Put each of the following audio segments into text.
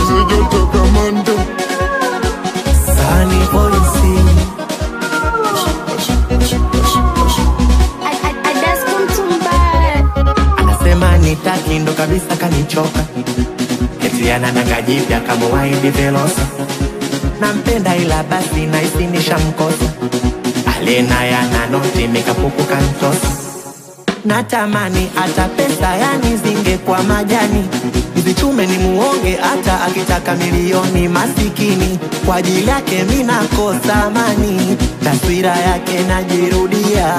nyuzi joto kama ndo Sunny Voice. Anasema nitaki ndo kabisa kanichoka, eti anataka jipya kama waindi Velosa. Nampenda ila basi naisi nishamkosa, alena yana noti mikapuku kantosa. Natamani hata pesa yani zingekuwa majani, nizichume ni muonge, hata akitaka milioni masikini. Kwa ajili yake mi nakosa amani, taswira yake najirudia.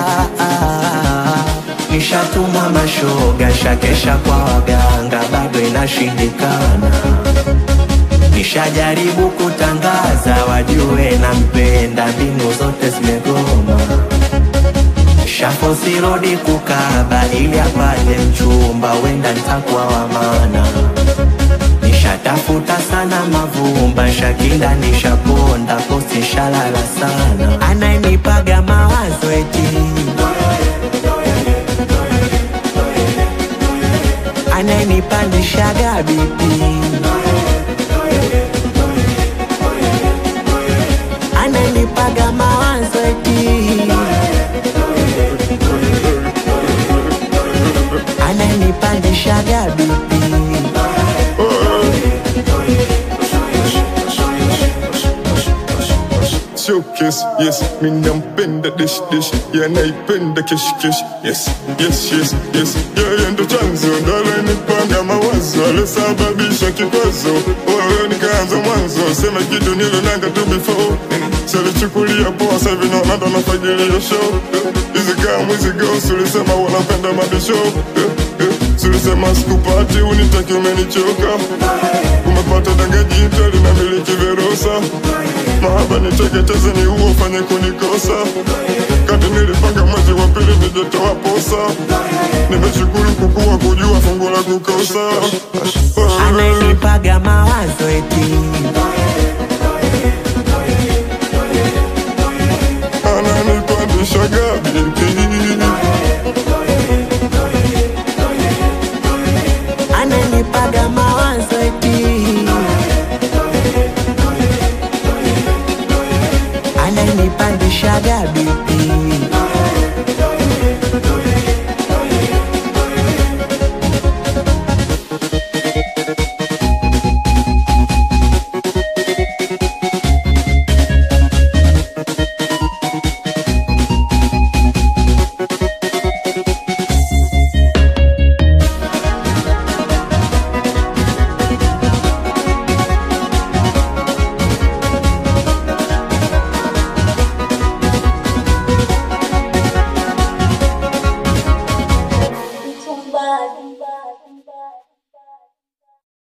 Nishatumwa mashoga, shakesha kwa waganga, bado inashindikana. Nishajaribu kutangaza wajue nampenda, mbinu zote zimegoma. Shafosi rodi kukaba ili apate mchumba, wenda nitakuwa wa maana. Nishatafuta sana mavumba, shakinda nishaponda, posti shalala sana. Anayenipaga mawazo eti anayenipandishaga bipi anayenipaga mawazo eti ananipandishaga bipi showcase yes mi nampenda dish dish yanaipenda kesh kesh yes yes yes yes yeye ndo chanzo ndo alenipanga mawazo alisababisha kikwazo wewe nikaanza mwanzo sema kitu nilonanga tu before salichukulia poa sasa hivi naona ndo nafagilia show hizi kama hizi girls ulisema wanapenda mabisho Sulisema sikupati unitaki umenichoka Umepata danga jipya linamiliki Verosa Mahaba niteketeze ni uo fanye kunikosa Kati nilipanga mwezi wa pili nijetoa posa Nimeshukuru kukua kujua fungu la kukosa